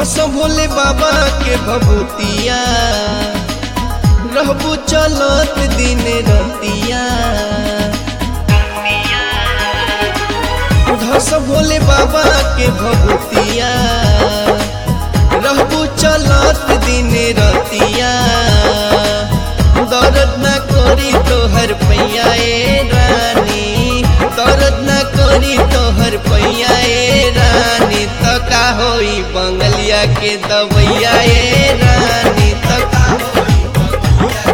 घस भोले बाबा के भभूतिया रहबू चलत दिन रतिया घस भोले बाबा के भभूतिया रहबू चलत दिन रतिया दर्द न करी तोहर पैया ए रानी दर्द न करी तोहर पैया ए रानी त का होई बंगलिया के दवैया ए रानी त का होई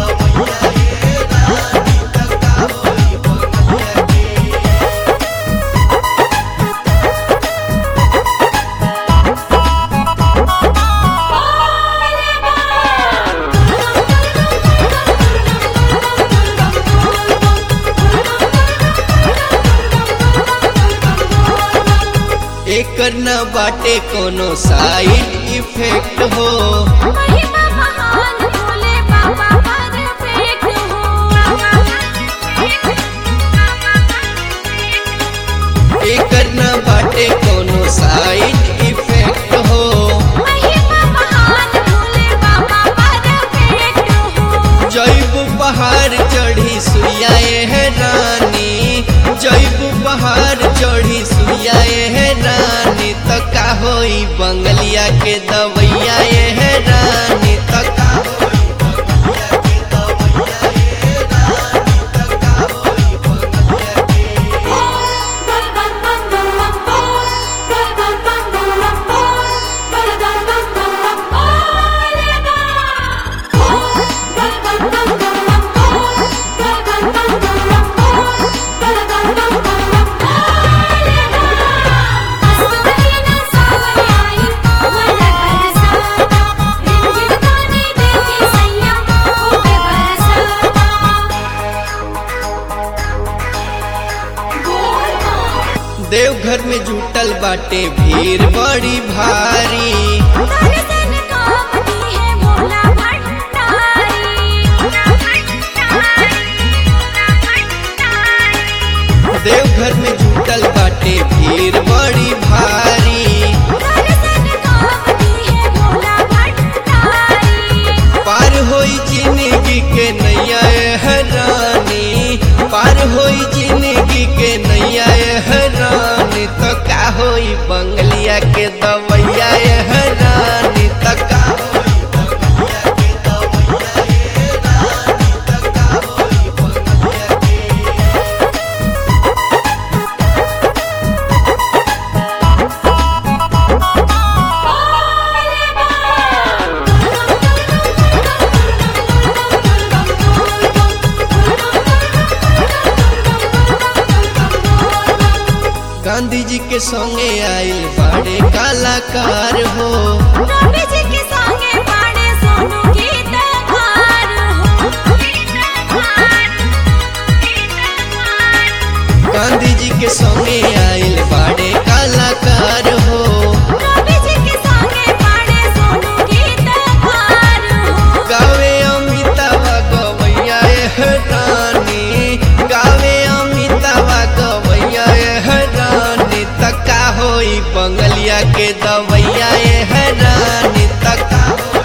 एकर न बाटे कोनो साइड इफेक्ट हो महिमा महान भोले बाबा परफेक्ट हो एकर न बाटे कोनो साइड इफेक्ट हो महिमा महान भोले बाबा परफेक्ट हो जैब पहाड़ चढ़ी सुइया है रानी जैब पहाड़ चढ़ी सुइया है रानी त का होई बंगलिया के दवैया है रानी त का होई बंगलिया के दवैया ए रानी त का होई बंगलिया के देवघर में जुटल बाटे भीड़ बड़ी भारी दर्शन कामती है भोला भंडारी देवघर में जुटल बाटे भीड़ बड़ी भारी दर्शन कामती है भोला भंडारी पार होई जिंदगी के नैया है रानी पार होई जिंदगी के नैया है रानी तो का होई बंगलिया के दवैया है रानी तो का होई बंगलिया के दवैया ए रानी तो का होई बंगलिया के गांधी जी के संगे आइल बड़े कलाकार हो रवि जी के संगे पाड़े सोनू गीतकार हो गांधी जी के संगे आइल बड़े कलाकार हो रवि जी के संगे पाड़े सोनू गीतकार हो गावे अमिताभ गवैया है रानी गावे अमिताभ गवैया है रानी तका होई बंगलिया के दवैया है रानी तका होई